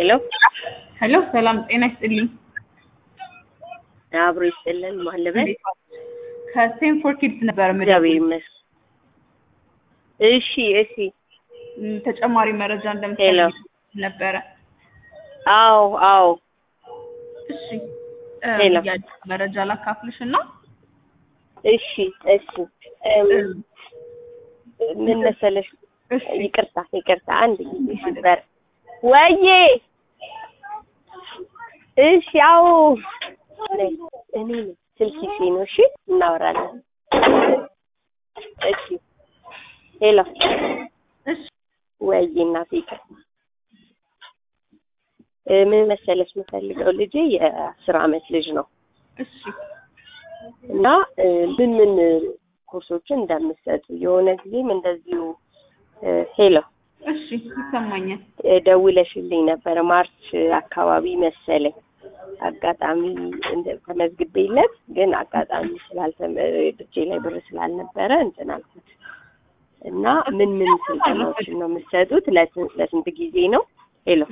ሄሎ ሄሎ ሰላም ጤና ይስጥልኝ። አብሮ ይስጥልን። ማለበት ከስቴንፎርድ ኪድስ ነበር እግዚአብሔር ይመስገን። እሺ እሺ። ም፣ ተጨማሪ መረጃ ሄሎ። እንደምትፈልግ ነበረ። አዎ አዎ። እሺ እ፣ ሄሎ። ያለ መረጃ ላካፍልሽ እና እሺ እሺ። እም፣ ምን መሰለሽ፣ እሺ ይቅርታ ይቅርታ፣ አንድ ጊዜ ነበር ወዬ። እሺ አዎ። ነይ፣ እኔ ነኝ። ስልክ ይዤ ነው። እሺ እናወራለን። እሺ ሄሎ። እሺ ወይ እናቴ ይቅርታ። እ፣ ምን መሰለሽ የምፈልገው ልጄ የአስር አመት ልጅ ነው እሺ እና እ፣ ምን ምን ኮርሶችን እንደምትሰጡ የሆነ ጊዜም እንደዚሁ እ፣ ሄሎ እሺ ይሰማኛል። እ፣ ደውለሽልኝ ነበረ ማርች አካባቢ መሰለኝ አጋጣሚ እንደ ተመዝግቤለት ግን አጋጣሚ ስላልተመ እጄ ላይ ብር ስላልነበረ እንትን አልኩት እና ምን ምን ስልጠናዎችን ነው የምትሰጡት? ለስንት ለስንት ጊዜ ነው? ሄሎ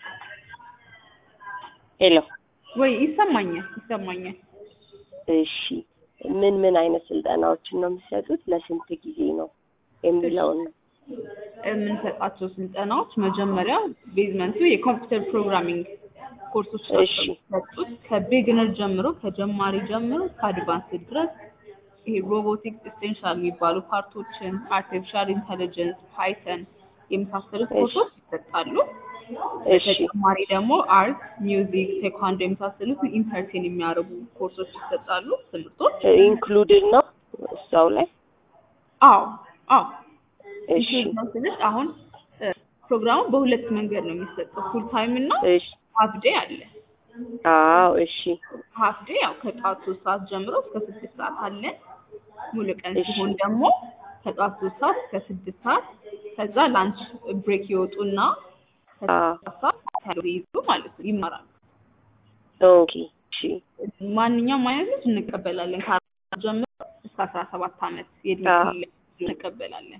ሄሎ ወይ ይሰማኛል ይሰማኛል። እሺ ምን ምን አይነት ስልጠናዎችን ነው የምትሰጡት? ለስንት ጊዜ ነው የሚለውን ነው። የምንሰጣቸው ስልጠናዎች መጀመሪያ ቤዝመንቱ የኮምፒውተር ፕሮግራሚንግ ኮርሶች እሺ። ናቸው የሚሰጡት ከቢግነር ጀምሮ ከጀማሪ ጀምሮ ከአድቫንስድ ድረስ ይሄ ሮቦቲክስ ኤሴንሻል የሚባሉ ፓርቶችን አርቲፊሻል ኢንተሊጀንስ ፓይተን የመሳሰሉት እሺ። ኮርሶች ይሰጣሉ። እሺ በተጨማሪ ደግሞ አርት፣ ሚውዚክ፣ ቴኳንዶ የመሳሰሉት ኢንተርቴን የሚያደርጉ ኮርሶች ይሰጣሉ ትምህርቶች። ኢንክሉድድ ነው እዛው ላይ። አዎ አዎ እሺ ኢንክሉድ ነው ስልሽ አሁን እ፣ ፕሮግራሙ በሁለት መንገድ ነው የሚሰጠው ፉል ታይም እና እሺ ሀፍ ዴይ አለ። አዎ እሺ ሀፍ ዴይ ያው ከጠዋት ሶስት ሰዓት ጀምሮ እስከ ስድስት ሰዓት አለ። ሙሉ ቀን እሺ። ሲሆን ደግሞ ከጠዋት ሶስት ሰዓት እስከ ስድስት ሰዓት ከዛ ላንች ብሬክ ይወጡና አዎ ከስድስት ሰዓት ካሎሪ ይዙ ማለት ነው ይማራሉ። ኦኬ እሺ ማንኛውም አይነት ልጅ እንቀበላለን ከአራት ጀምሮ እስከ አስራ ሰባት አመት የእድሜ አዎ። ክልል እንቀበላለን።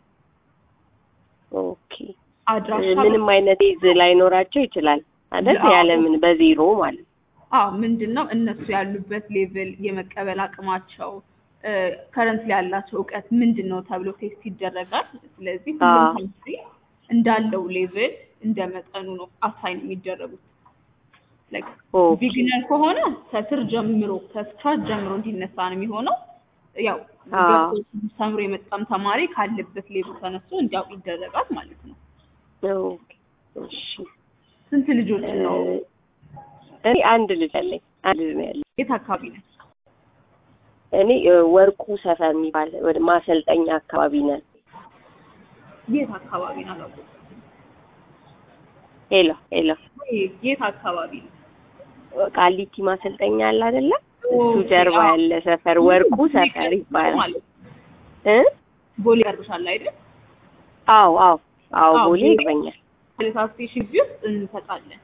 ኦኬ አድራሻ ምንም አይነት ይዝ ላይኖራቸው ይችላል አይደል? አዎ። ያለምን በዜሮ ማለት አዎ ምንድን ነው እነሱ ያሉበት ሌቭል የመቀበል አቅማቸው ከረንት ላይ ያላቸው እውቀት ምንድን ነው ተብሎ ቴስት ይደረጋል። ስለዚህ ሁሉም አዎ። ካንትሪ እንዳለው ሌቭል እንደ መጠኑ ነው አሳይን የሚደረጉት። ኦኬ ቢግነር ከሆነ ከስር ጀምሮ ከስክራች ጀምሮ እንዲነሳ ነው የሚሆነው። ያው አዎ። ገብቶ ተምሮ የመጣም ተማሪ ካለበት ሌቭል ተነስቶ እንዲያውቅ ይደረጋል ማለት ነው። ኦኬ እሺ ስንት ልጆች ነው? እኔ አንድ ልጅ አለኝ። አንድ ልጅ ነው ያለኝ። የት አካባቢ ነው? እኔ እ፣ ወርቁ ሰፈር የሚባል ወደ ማሰልጠኛ አካባቢ ነን። የት አካባቢ ነው? አላውቅም። ሄሎ ሄሎ ወይ የት አካባቢ ነው? ቃሊቲ ማሰልጠኛ አለ አይደለ? እሱ ኦኬ፣ ጀርባ አዎ። ያለ ሰፈር ወርቁ ሰፈር ይባላል። ማለት ነው። እ ቦሌ ያርብሻል አይደል? አዎ አዎ አዎ አዎ፣ ቦሌ ቦሌ። ይገኛል። ፖሊስ ስቴሽን ግቢ ውስጥ እንሰጣለን።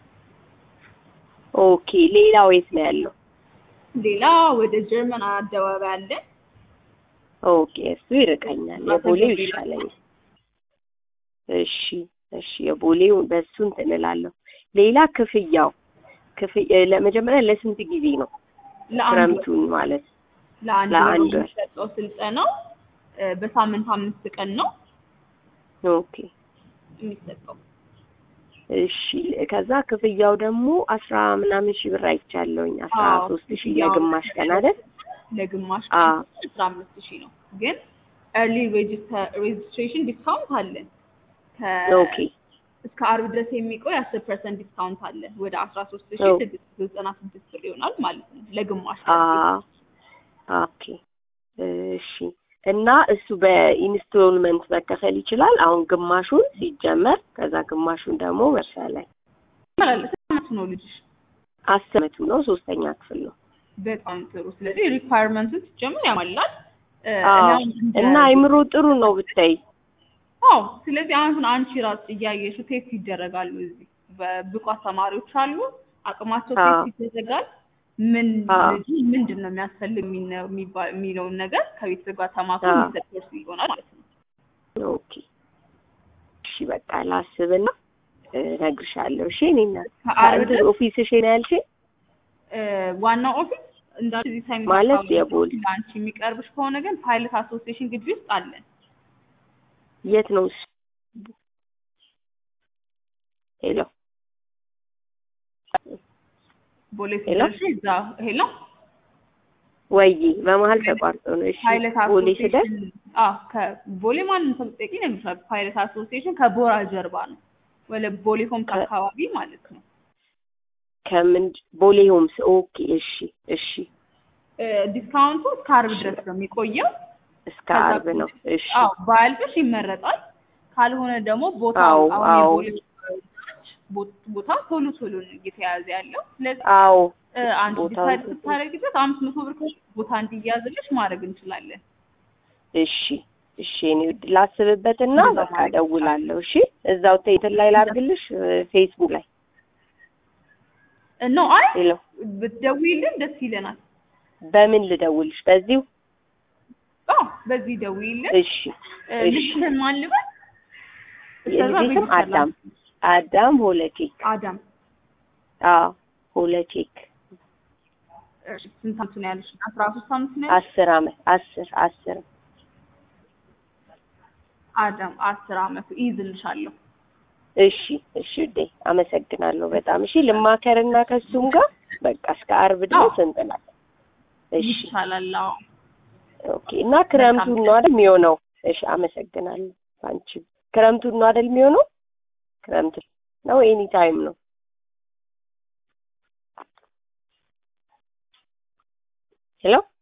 ኦኬ ሌላው የት ነው ያለው? ሌላ ወደ ጀርመን አደባባይ አለ። ኦኬ እሱ ይርቀኛል። የቦሌው ይሻለኛል። እሺ እሺ የቦሌው በሱ እንትን እላለሁ። ሌላ ክፍያው ክፍያ ለመጀመሪያ ለስንት ጊዜ ነው? ለአንድ ወር ክረምቱን ማለት ለአንድ ወር ለአንድ ወር። የሚሰጠው ስልጠናው እ፣ በሳምንት አምስት ቀን ነው ኦኬ የሚሰጠው። እሺ ከዛ ክፍያው ደግሞ አስራ ምናምን ሺህ ብር አይቻለሁኝ። አስራ አዎ፣ ሶስት ሺህ ክፍያው ለግማሽ ቀን አይደል? ለግማሽ አዎ። ቀን አስራ አምስት ሺህ ነው። ግን ኤርሊ ሬጅስትሬሽን ዲስካውንት አለን። ከ- ኦኬ እስከ አርብ ድረስ የሚቆይ አስር ፐርሰንት ዲስካውንት አለ። ወደ አስራ ሶስት ሺህ ኦ። ስድስት መቶ ዘጠና ስድስት ብር ይሆናል ማለት ነው ለግማሽ አ ቀን። ኦኬ እሺ እና እሱ በኢንስቶልመንት መከፈል ይችላል። አሁን ግማሹን ሲጀመር ከዛ ግማሹን ደግሞ መርሳ ላይ ይቻላል። ስንት ዓመቱ ነው ልጅሽ? አስር ዓመቱ ነው። ሶስተኛ ክፍል ነው። በጣም ጥሩ። ስለዚህ ሪኳየርመንቱን ሲጀምር ያሟላል። እ፣ አዎ እኔ አሁን እንደ- እና አይምሮ ጥሩ ነው ብታይ። አዎ ስለዚህ አሁን አንቺ ራስ እያየሽው ቴስት ይደረጋሉ። እዚህ በብቁ ተማሪዎች አሉ። አቅማቸው አዎ። ቴስት ይደረጋል። ምን አዎ። ልጁ ምንድን ነው የሚያስፈልግ የሚነ- የሚባ- የሚለውን ነገር ከቤተሰብ ጋር ተማክሮ አዎ። የሚሰጥ ኮርስ ይሆናል ማለት ነው። ኦኬ እሺ በቃ ላስብና እነግርሻለሁ። እሺ እኔ እናት ከአርብ እንትን ድረስ ኦፊስሽ ነው ያልሽኝ? እ፣ ዋናው ኦፊስ እንዳልኩ እዚህ ሳይመጣ ማለት አካባቢ የቦሌ ለአንቺ የሚቀርብሽ ከሆነ ግን ፓይለት አሶሲዬሽን ግቢ ውስጥ አለን። የት ነው እሱ? ሄሎ ቦሌ ሄሎ ስደርሽ እዛ ሄሎ ወይ በመሀል ተቋርጦ ነው። እሺ ፓይለት ቦሌ ስደርስ አሶሲዬሽን አዎ፣ ከቦሌ ማንም ሰው ብትጠይቂ ይነግርሻል። ፓይለት አሶሲዬሽን ከቦራ ጀርባ ነው፣ ወደ ቦሌ ሆምስ ከ- አካባቢ ማለት ነው። ከምን ቦሌ ሆምስ። ኦኬ እሺ እሺ እ፣ ዲስካውንቱ እስከ ዓርብ ድረስ ነው የሚቆየው። እስከ ከዛ አርብ ነው። እሺ አዎ ባያልፍሽ ይመረጣል። ካልሆነ ደግሞ ቦታው አዎ አሁን አዎ የቦሌ ቦ- ቦታ ቶሎ ቶሎ ነው እየተያዘ ያለው። ስለዚህ አዎ እ፣ አንቺ ቦታው ዲሳይድ ስታደርጊበት አምስት መቶ ብር ከሆነ ቦታ እንዲያዝልሽ ማድረግ እንችላለን። እሺ እሺ እኔ ላስብበትና እንደዛ በቃ ማድረግ እደውላለሁ። እሺ እዛው እንትን ላይ ላድርግልሽ ፌስቡክ ላይ እ፣ ኖ አይ ሄሎ ብትደውይልን ደስ ይለናል። በምን ልደውልሽ? በዚሁ አዎ በዚህ ደውይልን። እሺ እ፣ እሺ ልጅሽን ማን ልበል? እስከዛ የልጄ ስም ሬጅስተር አዳም ላድርግ። አዳም ሆለኬክ። አዳም አዎ ሆለኬክ እሺ፣ ስንት ዓመት ነው ያለሽ? አስራ ሶስት ዓመት ነው ያለሽ? አስር አመት አስር አስር አዳም አስር ዓመቱ ይይዝልሻለሁ። እሺ እሺ ውዴ አመሰግናለሁ በጣም እሺ ልማከርና ከሱም ጋር በቃ እስከ አርብ ድረስ እንጥላለን እሺ ይቻላል። አዎ ኦኬ እና ክረምቱን ነው አይደል የሚሆነው እሺ አመሰግናለሁ አንቺ ክረምቱን ነው አይደል የሚሆነው ክረምት ነው ኤኒ ታይም ነው ሄሎ